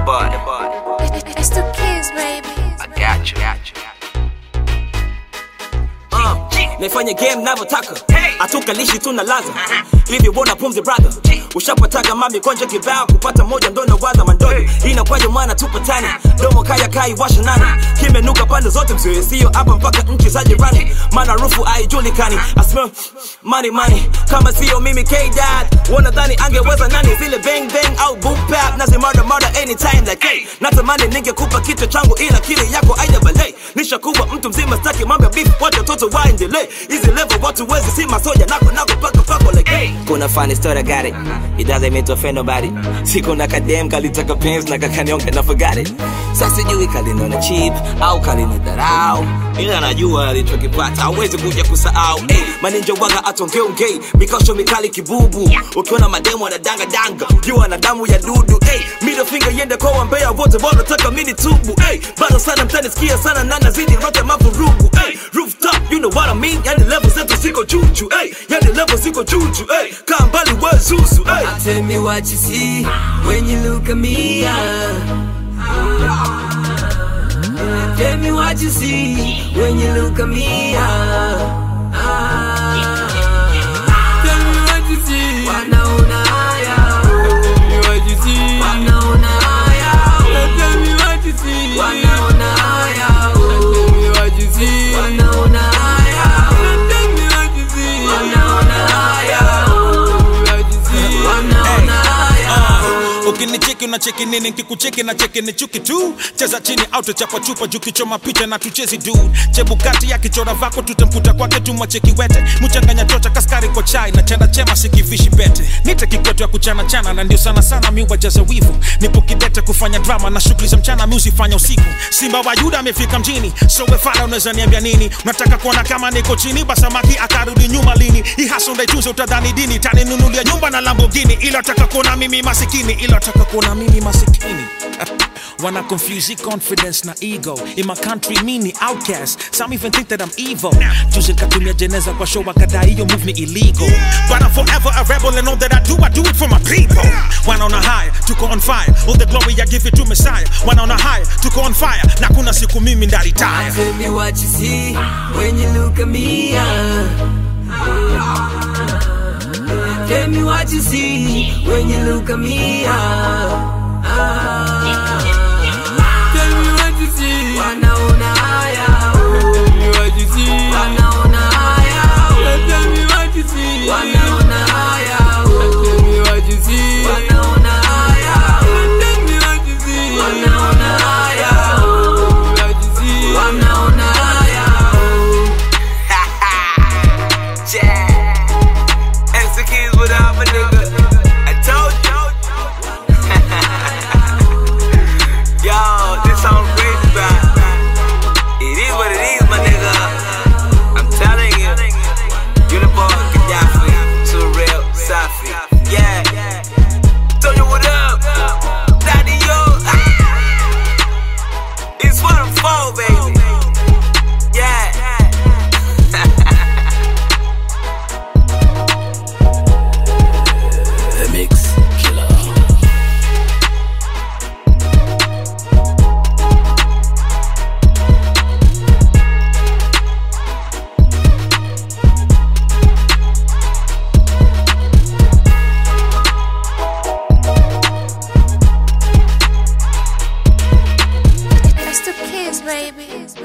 bud. It's the kids, baby. I got you. Got you. Uh, naifanya game navyotaka hatukalishi tuna laza hivi bona pumzi brother ushapataga mami konja kibao kupata moja ndo nawaza mandogo inakwaje mwana tupatani domo kaya kai washa nani kimenuka pande zote msiwe sio hapa mpaka nchi za jirani maana rufu haijulikani I smell money money kama sio mimi K-Dad wanadhani angeweza nani zile bang bang au boom bap nazi murder murder anytime like hey natamani ningekupa kichwa changu ila kile yako aida balei nishakuwa mtu mzima staki mambo ya beef wacha watoto waendelee hizi level watu wezi si masoja nako nako paka pako like hey kuna funny story I got it it doesn't mean to offend nobody siku na kadem kalitaka pens na kakanyonga na forgot it sasa sijui kalinona cheap au kalinidharau ila najua alichokipata hawezi kuja kusahau hey, maninja waga atongeongei mikosho mikali kibubu ukiona mademu anadanga danga jua na damu ya dudu hey, middle finger yende kwa wambea wote wanataka mini tubu hey, bado sana mtanisikia sana na nazidi rote mavurugu hey, rooftop you know what I mean yani level zetu ziko juju hey, yani level ziko juju hey, kaa mbali we zuzu hey. Tell me what you see when you look at me. ah. Tell me what you see when you look at me. ah. Ah. Tell me what you see. Wanaona haya. Tell me what you see. Wanaona haya. Tell me what you see. Wanaona haya. Tell me what you see. Wanaona haya. Tell me what you see. Wanaona haya. Tell me what you see. Wanaona haya. ukinicheki unacheki nini nkikucheki na cheki ni chuki tu cheza chini au tuchapa chupa juu kichoma picha na tuchezi dude chebukati ya kichora vako tutamputa kwake tumwacheki wete mchanganya chocha kaskari kwa chai na chanda chema sikivishi bete nite kikwetu ya kuchana chana na ndio sana sana mi wajaza wivu nipo kidete kufanya drama na shughuli za mchana mi usifanya usiku simba wa yuda amefika mjini so wefala unaweza niambia nini unataka kuona kama niko chini basamaki akarudi nyuma lini ihasa ndaitunze utadhani dini taninunulia nyumba na lambogini ila taka kuona mimi masikini ila taka kuona mimi masikini Wanna confuse the confidence na ego In my country mini outcast Some even think that I'm evil Juzi nikatumia jeneza kwa show wakadai hiyo move ni illegal But I'm forever a rebel and all that I do I do it for my people Wanaona high, tuko on fire All the glory I give it to Messiah Wanaona high, tuko on fire Na kuna siku mimi ndaritaya Tell me what you see when you look at me. ah. Tell me what you see when you look at me. ah. Ah. Tell me what you see. Wanaona haya. Tell me what you see. Wanaona haya. Tell me what you see. Wanaona haya. Tell me what you see. Wanaona haya. Tell me what you see. Wanaona haya. Tell me what you see. Wanaona haya. Yeah. Extra kids without my nigga. I told you. Yo, this song crazy, bro. It is what it is, my nigga. I'm telling you. Uniform, Gaddafi, too real, Safi. Yeah. Tell you what up. Daddy, yo. Ah. It's what I'm for, baby. Yeah. The Mix Killer. It's the kids, baby.